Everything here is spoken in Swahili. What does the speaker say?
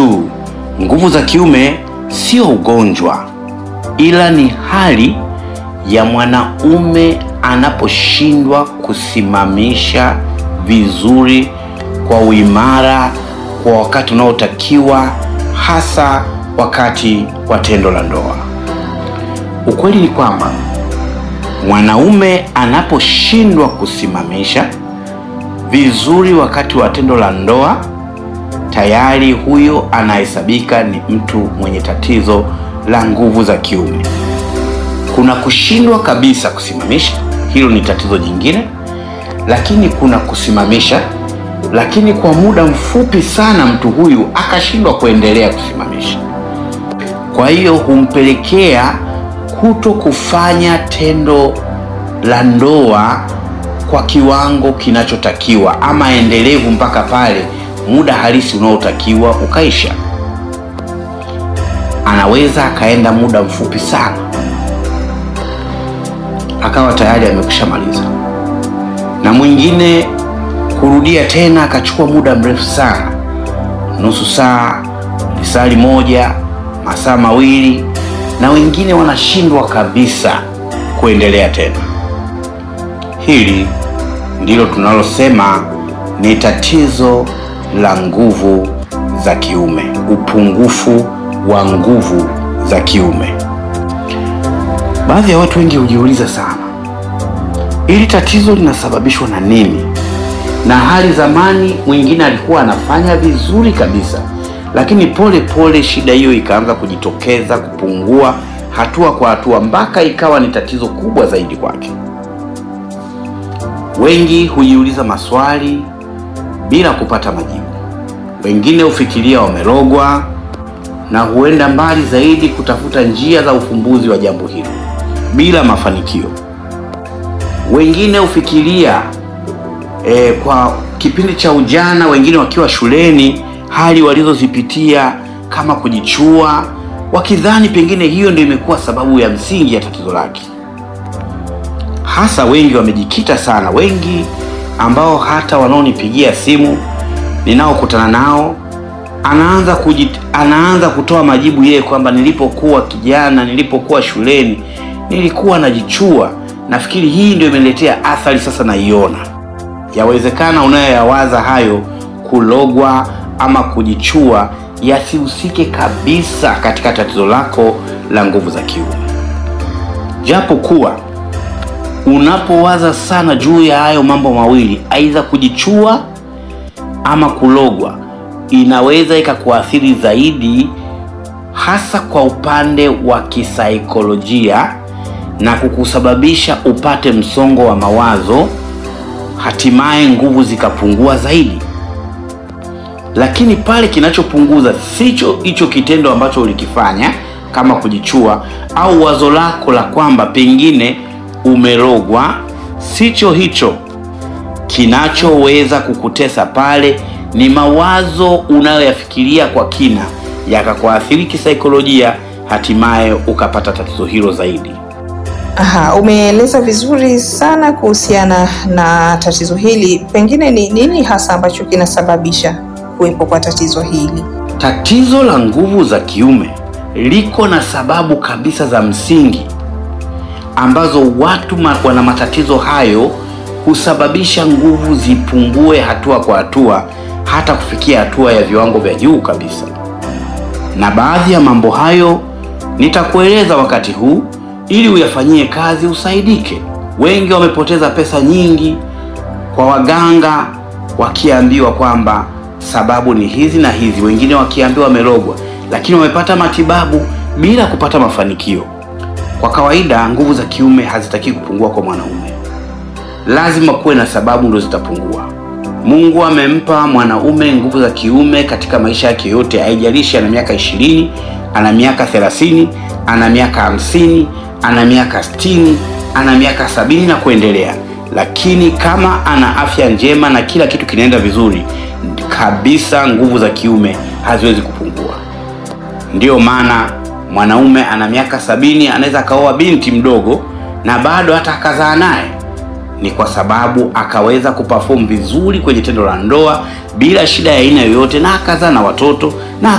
tu, nguvu za kiume sio ugonjwa, ila ni hali ya mwanaume anaposhindwa kusimamisha vizuri kwa uimara kwa wakati unaotakiwa, hasa wakati wa tendo la ndoa. Ukweli ni kwamba mwanaume anaposhindwa kusimamisha vizuri wakati wa tendo la ndoa, tayari huyo anahesabika ni mtu mwenye tatizo la nguvu za kiume. Kuna kushindwa kabisa kusimamisha, hilo ni tatizo jingine, lakini kuna kusimamisha, lakini kwa muda mfupi sana mtu huyu akashindwa kuendelea kusimamisha. Kwa hiyo humpelekea kuto kufanya tendo la ndoa kwa kiwango kinachotakiwa ama endelevu mpaka pale muda halisi unaotakiwa ukaisha. Anaweza akaenda muda mfupi sana akawa tayari amekwisha maliza, na mwingine kurudia tena akachukua muda mrefu sana, nusu saa, lisali moja, masaa mawili, na wengine wanashindwa kabisa kuendelea tena. Hili ndilo tunalosema ni tatizo la nguvu za kiume, upungufu wa nguvu za kiume. Baadhi ya watu wengi hujiuliza sana, hili tatizo linasababishwa na nini? Na hali zamani, mwingine alikuwa anafanya vizuri kabisa, lakini pole pole shida hiyo ikaanza kujitokeza, kupungua hatua kwa hatua, mpaka ikawa ni tatizo kubwa zaidi kwake. Wengi hujiuliza maswali bila kupata majibu. Wengine hufikiria wamerogwa na huenda mbali zaidi kutafuta njia za ufumbuzi wa jambo hilo bila mafanikio. Wengine hufikiria e, kwa kipindi cha ujana, wengine wakiwa shuleni, hali walizozipitia kama kujichua, wakidhani pengine hiyo ndio imekuwa sababu ya msingi ya tatizo lake. Hasa wengi wamejikita sana, wengi ambao hata wanaonipigia simu ninaokutana nao anaanza kujit, anaanza kutoa majibu yeye kwamba nilipokuwa kijana, nilipokuwa shuleni nilikuwa najichua. Nafikiri hii ndio imeletea athari sasa naiona. Yawezekana unayoyawaza hayo, kulogwa ama kujichua, yasihusike kabisa katika tatizo lako la nguvu za kiume, japo kuwa unapowaza sana juu ya hayo mambo mawili, aidha kujichua ama kulogwa, inaweza ikakuathiri zaidi, hasa kwa upande wa kisaikolojia na kukusababisha upate msongo wa mawazo, hatimaye nguvu zikapungua zaidi. Lakini pale kinachopunguza sicho hicho kitendo ambacho ulikifanya kama kujichua, au wazo lako la kwamba pengine umerogwa, sicho hicho. Kinachoweza kukutesa pale ni mawazo unayoyafikiria kwa kina, yakakuathiri kisaikolojia, hatimaye ukapata tatizo hilo zaidi. Aha, umeeleza vizuri sana kuhusiana na tatizo hili. Pengine ni nini hasa ambacho kinasababisha kuwepo kwa tatizo hili? Tatizo la nguvu za kiume liko na sababu kabisa za msingi ambazo watu ma, wana matatizo hayo husababisha nguvu zipungue hatua kwa hatua hata kufikia hatua ya viwango vya juu kabisa. Na baadhi ya mambo hayo nitakueleza wakati huu ili uyafanyie kazi usaidike. Wengi wamepoteza pesa nyingi kwa waganga wakiambiwa kwamba sababu ni hizi na hizi, wengine wakiambiwa wamerogwa, lakini wamepata matibabu bila kupata mafanikio. Kwa kawaida nguvu za kiume hazitaki kupungua kwa mwanaume, lazima kuwe na sababu ndio zitapungua. Mungu amempa mwanaume nguvu za kiume katika maisha yake yote, haijalishi ana miaka ishirini, ana miaka thelathini, ana miaka hamsini, ana miaka sitini, ana miaka sabini na kuendelea. Lakini kama ana afya njema na kila kitu kinaenda vizuri kabisa, nguvu za kiume haziwezi kupungua. Ndiyo maana mwanaume ana miaka sabini anaweza akaoa binti mdogo na bado hata akazaa naye, ni kwa sababu akaweza kuperform vizuri kwenye tendo la ndoa bila shida ya aina yoyote, na akazaa na watoto na